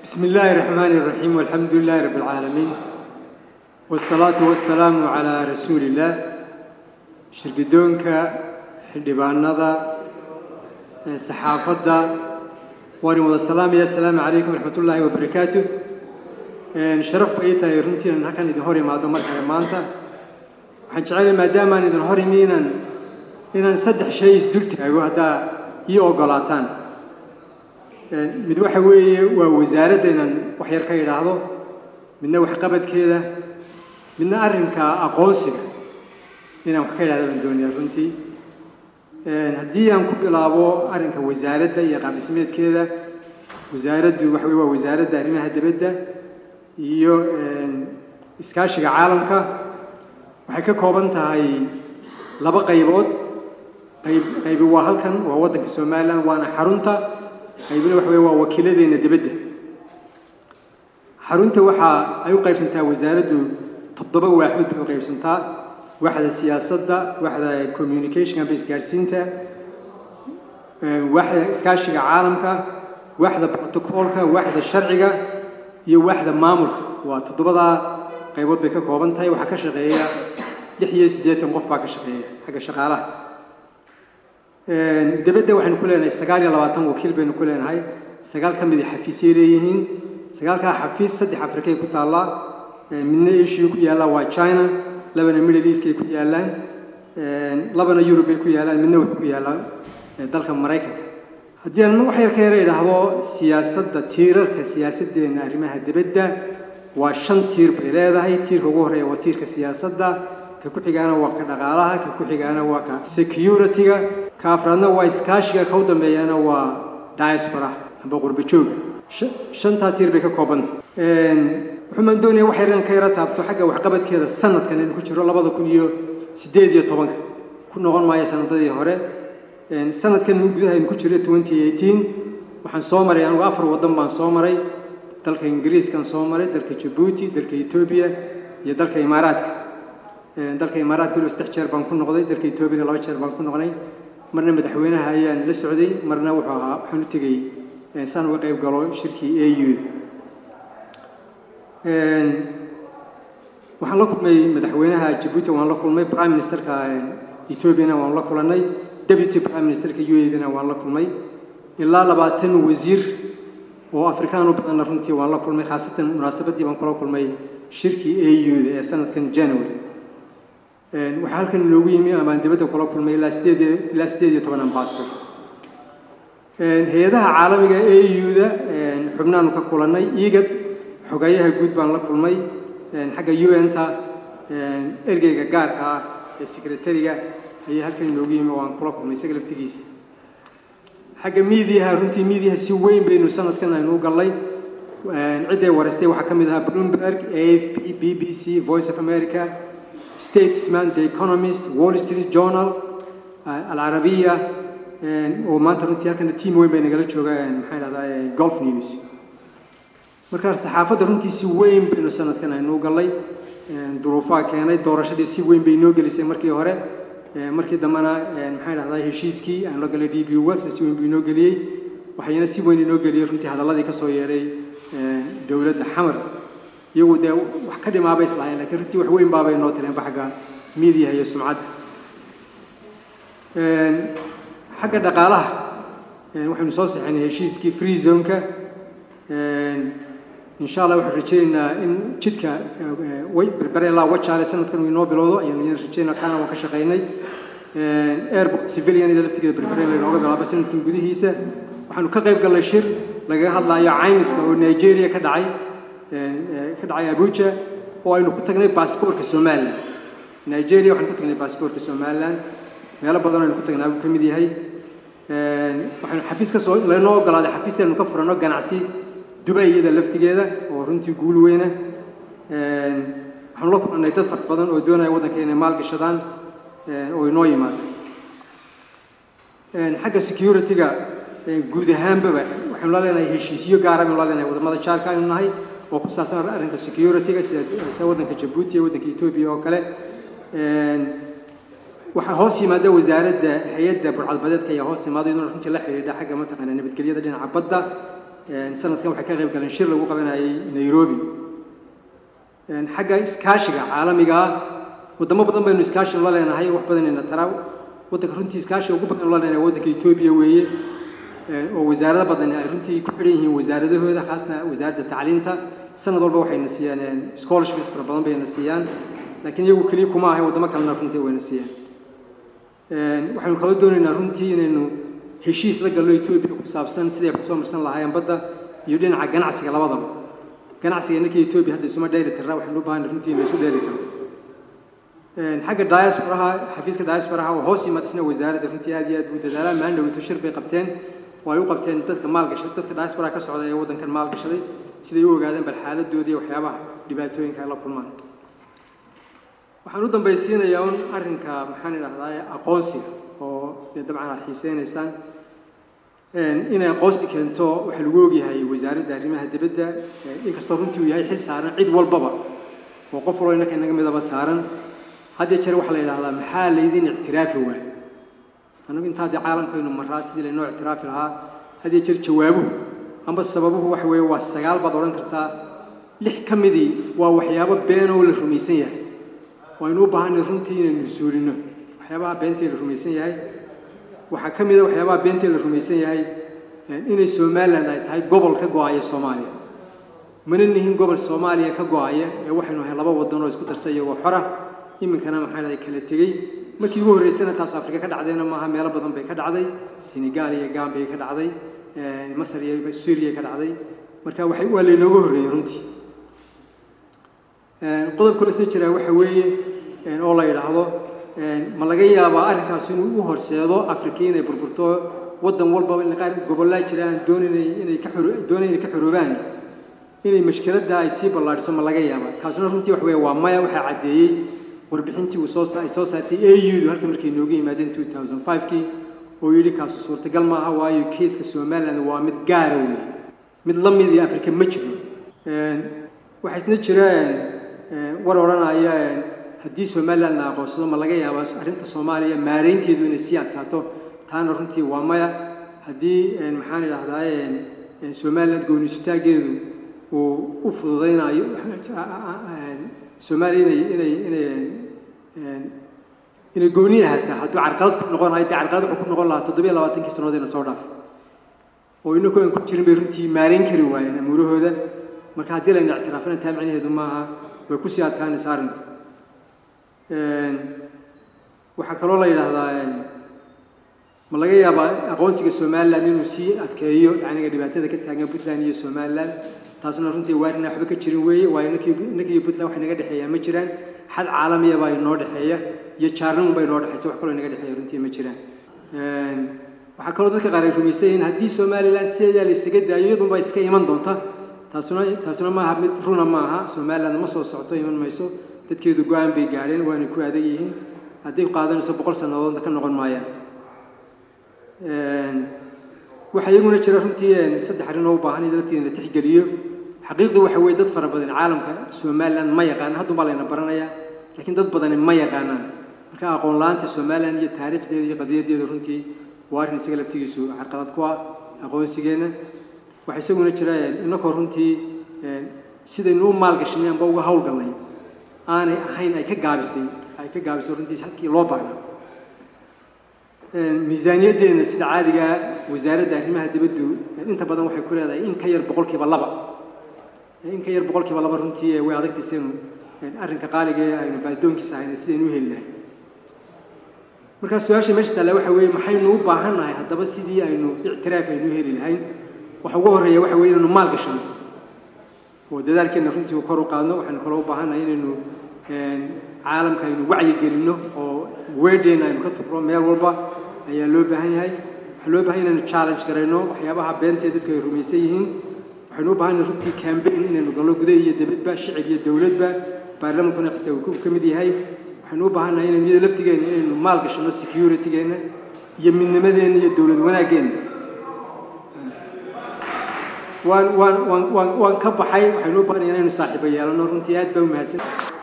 بسم الله الرحمن الرحيم والحمد لله رب العالمين والصلاة والسلام على رسول الله شرقدونك حدبانada saxaafadda waan wada salaamaya asalaamu calaykum waraxmat ullaahi wabarakaatu sharaf bay tahay runtii inaan halkan idin hor imaado markale maanta waxaan jecelahay maadaamaan idin hor imi inaan inaan saddex shay isdul taago haddaa ii ogolaataan mid waxa weeye waa wasaaradda inaan wax yar ka idhaahdo midna waxqabadkeeda midna arrinka aqoonsiga inaan wax ka idhahdo baan doonaya runtii haddii aan ku bilaabo arrinka wasaaradda iyo qaabdhismeedkeeda wasaaraddu waxa weye waa wasaaradda arrimaha dibadda iyo iskaashiga caalamka waxay ka kooban tahay laba qaybood qayb qaybi waa halkan waa waddanka somalilan waana xarunta qaybina waxa weye waa wakiiladeena dibadda xarunta waxa ay u qaybsantaa wasaaraddu toddoba waaxood bay u qaybsantaa waxda siyaasadda waxda communicationka amba isgaadhsiinta waxda iskaashiga caalamka waxda protocolka waxda sharciga iyo waxda maamulka waa toddobadaa qaybood bay ka kooban tahay waxaa ka shaqeeya lix iyo siddeetan qof baa ka shaqeeya xagga shaqaalaha dibadda waxaynu ku leenahay sagaal iyo labaatan wakiil baynu ku leenahay sagaal ka mid a xafiisyay leeyihiin sagaalkaa xafiis saddex afrikay ku taallaa midna asia ku yaallaa waa china labana middle eastkay ku yaallaan labana yurub bay ku yaallaan midna wuxuu ku yaallaa dalka maraykanka haddii aan wax yar ka yara idhaahdo siyaasadda tiirarka siyaasaddeena arrimaha dibadda waa shan tiir bay leedahay tiirka ugu horreeya waa tiirka siyaasadda ka ku xigaana waa ka dhaqaalaha ka ku xigaana waa ka security-ga ka afraadna waa iskaashiga ka u dambeeyana waa diaspora amba qurba jooga shantaa tiir bay ka koobanta wuxuumaan doonaya wax yar inaan ka yara taabto xagga waxqabadkeeda sanadkan aynu ku jiro labada kun iyo siddeed iyo tobanka ku noqon maayo sanadadii hore sanadkan gudaha aynu ku jiro twenty eighteen waxaan soo maray anigu afar waddan baan soo maray dalka ingiriiskan soo maray dalka jabuuti dalka etoobiya iyo dalka imaaraadka dalka imaaraadka waliba saddex jeer baan ku noqday dalka etoobiyana laba jeer baan ku noqnay marna madaxweynaha ayaan la socday marna wuxuu ahaa waxaan u tegey saan uga qayb galo shirkii a u waxaan la kulmay madaxweynaha jabuuti waan la kulmay prime ministerka ethoobiana waan la kulanay deputy prime ministerka u a dana waan la kulmay ilaa labaatan wasiir oo afrikaan u badanna runtii waan la kulmay khaasatan munaasabaddii baan kula kulmay shirkii a u da ee sanadkan january waxaa halkan inoogu yimi amaan dibadda kula kulmay ilaa sideed ilaa sideed iyo toban ambassador hay-adaha caalamiga a u da xubnaanu ka kulannay igad xogayaha guud baan la kulmay xagga u n ta ergeyga gaarka ah ee secretariga ayay halkan inoogu yimi waan kula kulmay isaga laftigiisa xagga miidiyaha runtii miidiyaha si weyn baynu sanadkan aynu u gallay cidday wareystay waxaa ka mid ahaa bloomberg a f p b b c voice of america statesman the economist wall street journal alcarabiya oo maanta runtii halkana team weyn bay nagala jooga maxaa dhahdaa golf news markaa saxaafadda runtii si weyn baynu sanadkan aynu u gallay duruufaha keenay doorashadii si weyn bay inoo gelisay markii hore markii dambena maxay dhahdaa heshiiskii aan la galay d b wels si weyn buu inoo geliyey waxayna si weyn inoo geliyey runtii hadalladii ka soo yeedhay dowladda xamar iyagu dee wax ka dhimaabay islahayn lakiin runtii wax weyn baabay inoo tireenba xagga miidiyaha iyo sumcadda xagga dhaqaalaha waxaynu soo sixinay heshiiskii free zoneka insha allah waxaan rajaynaynaa in jidka berbere ilaa wajaale sanadkan uu inoo bilowdo ayaan idin rajaynaa kaana waan ka shaqaynay airport civilian ida laftigeeda berbere in laynooga bilaabo sanadkan gudihiisa waxaanu ka qayb gallay shir lagaga hadlayo caymiska oo nigeria ka dhacay ka dhacay abuja oo aynu ku tagnay baasboortka somaliland nigeria waxaanu ku tagnay baasboortka somaliland meelo badan aynu ku tagnaa buu ka mid yahay waxaynu xafiis ka soo laynoo ogolaaday xafiis aynu ka furano ganacsi dubay iyada laftigeeda oo runtii guul weyna waxaanu la kulannay dad fara badan oo doonaya waddanka inay maal gashadaan oo inoo yimaado xagga security-ga guud ahaanbaba waxaynu la leenahay heshiisyo gaara baynu la leenahay wadamada jaarka aynu nahay oo ku saabsan arrinka security-ga sida sida waddanka jabuuti iyo waddanka etoobiya oo kale waxaa hoos yimaada wasaaradda hay-adda burcadbadeedka ayaa hoos yimaada iyaduna runtii la xidhiidha xagga mataqaana nabadgelyada dhinaca badda sanadkan waxay ka qayb galeen shir lagu qabanayay nairobi xagga iskaashiga caalamiga ah wadamo badan baynu iskaashi la leenahay wax badanayna taraa waddanka runtii iskaashiga ugu badan la leenahay waddanka etoobiya weeye oo wasaarado badan ay runtii ku xidhan yihiin wasaaradahooda khaasna wasaaradda tacliinta sanad walba waxayna siiyaan scholarships fara badan bayna siiyaan laakiin iyagu keliya kuma ahay waddamo kalena runtii wayna siiyaan waxaynu kala doonaynaa runtii inaynu heshiis la gallo etoobiya ku saabsan siday kusoo marsan lahaayeen badda iyo dhinaca ganacsiga labadaba ganacsiga innakii etoobiya hadda isuma dheeli tirnaa waxaynu u baahanay runtii inaysu dheeli tirno xagga diasporaha xafiiska diasporaha oo hoos yimaad isna wasaaradda runtii aad iyo aad buu dadaalaa maalin dhaweyto shir bay qabteen oo ay u qabteen dadka maalgashaday dadka diasporaha ka socda ee waddankan maalgashaday siday u ogaadeen bal xaaladooda iyo waxyaabaha dhibaatooyinka ay la kulmaan waxaan u dambaysiinayaa un arrinka maxaan idhahdaa aqoonsiga oo dee dabcan aad xiiseynaysaan inay aqoonsi keento waxaa lagu ogyahay wasaaradda arrimaha dibadda inkastoo runtii uu yahay xil saaran cid walbaba oo qof walba innaka inaga midaba saaran hadda jeer waxaa la yidhahdaa maxaa laydin ictiraafi waay annagu intaa dee caalamkaynu maraa sidii laynoo ictiraafi lahaa hadda jeer jawaabuhu amba sababuhu waxa weeye waa sagaal baad odhan kartaa lix ka midii waa waxyaabo been oo la rumaysan yahay waynu u baahanay runtii inaynu suulino waxyaabaha beentee la rumaysan yahay waxaa ka mid a waxyaabaha beentee la rumaysan yahay inay somaliland ay tahay gobol ka go-aya soomaaliya mana nihin gobol soomaaliya ka go-aya ee waxaynu ahay laba wadan oo isku darsa iyagoo xora iminkana maxaa dhahay kala tegey markii ugu horreysana taas afrika ka dhacdayna maaha meelo badan bay ka dhacday senegal iyo gambia ka dhacday masar iyo suuriya ka dhacday marka waxay waa laynooga horreeyey runtii qodob kale soo jiraa waxa weeye oo la yidhaahdo ma laga yaabaa arrinkaas inuu u horseedo afrika inay burburto waddan walbaba in qaar gobollaa jiraan doonanay inay ka xoro doonay inay ka xoroobaan inay mashkiladda ay sii ballaadhiso ma laga yaabaa kaasuna runtii wax weeye waa maya waxaa caddeeyey warbixintii uu soo ay soo saartay au halka markay nooga yimaadeen two thousand five-kii oo yidhi kaasu suurtagal maaha waayo kiiska somaliland waa mid gaara wey mid la mid iyo afrika ma jiro waxaa isna jiraan war odhanaya haddii somaliland la aqoonsado ma laga yaaba arrinta soomaaliya maareynteedu inay sii adkaato taana runtii waa maya haddii maxaan idhahdaa somaliland goonisutaageedu uu u fududaynayo soomaaliya inay inay inay inay gooni ahataa hadduu carqalad ku noqon lahay dee carqalad wuxuu ku noqon lahaa toddobiyo labaatankii sannadood ina soo dhaaf oo inagu aan ku jirin bay runtii maareyn kari waayeen amuurahooda marka haddii layna ictiraafana taa macnaheedu maaha way kusii adkaanaysa arrinku waxaa kaloo la yidhaahdaa ma laga yaabaa aqoonsiga somaliland inuu sii adkeeyo yacniga dhibaatada ka taagan puntland iyo somaliland taasuna runtii waarina waxba ka jirin weeye waayo ninkii ninka iyo puntland wax inaga dhexeeyaa ma jiraan xad caalamiya baa inoo dhexeeya iyo jaarnimun baa inoo dhexeysa wax kaloo inaga dhexeeya runtii ma jiraan waxaa kaloo dadka qaar ay rumaysan yihiin haddii somaliland sideedaa la isaga daayo iyadunbaa iska iman doonta taasuna taasuna maaha mid runa maaha somaliland ma soo socoto iman mayso dadkeedu go-aan bay gaadheen waana ku adag yihiin hadday qaadanayso boqol sannadoodna ka noqon maayaan waxaa iyaguna jira runtii saddex arrin oo u baahan in lafteeda la tixgeliyo xaqiiqdii waxa weeye dad fara badan caalamka somaliland ma yaqaana haddun baa layna baranayaa laakiin dad badani ma yaqaanaan marka aqoon la-aanta somaliland iyo taariikhdeeda iyo qadiyadeeda runtii waa arrin isaga laftigiisu carqalad ku ah aqoonsigeenna waxaa isaguna jira inakoo runtii sidaynu u maalgashanay amba uga hawlgalnay aanay ahayn ay ka gaabisay ay ka gaabisay runtii halkii loo baahnaa miisaaniyaddeena sida caadigaa wasaaradda arrimaha dibaddu inta badan waxay ku leedahay in ka yar boqolkiiba laba in ka yar boqolkiiba laba runtii way adagtaysaynu arrinka qaaliga ee aynu baadoonkiisa ahayna sidaynu u heli lahay markaa su-aasha meesha taalla waxa weeye maxaynu u baahan nahay haddaba sidii aynu ictiraaf aynu u heli lahayn waxa ugu horreeya waxa weeye inaynu maal gashano oo dadaalkeenna runtii kor u qaadno waxaynu kaloo u baahannahay inaynu caalamka aynu wacyi gelinno oo weedheena aynu ka tufro meel walba ayaa loo baahan yahay waxaa loo bahan inaynu challenge garayno waxyaabaha beentee dadku ay rumaysan yihiin waxaynu u baahannahay runtii cambaign inaynu galno gudaha iyo dibadba shicib iyo dowladba baarlamankuna xitaa uu ka mid yahay waxaynu u baahannahay inaynu iyada laftigeena inaynu maal gashano securitygeena iyo midnimadeenna iyo dowlad wanaaggeena waan waan waan waan waan ka baxay waxaynu u baahannahay inaynu saaxiibo yeelano runtii aad baa u mahadsan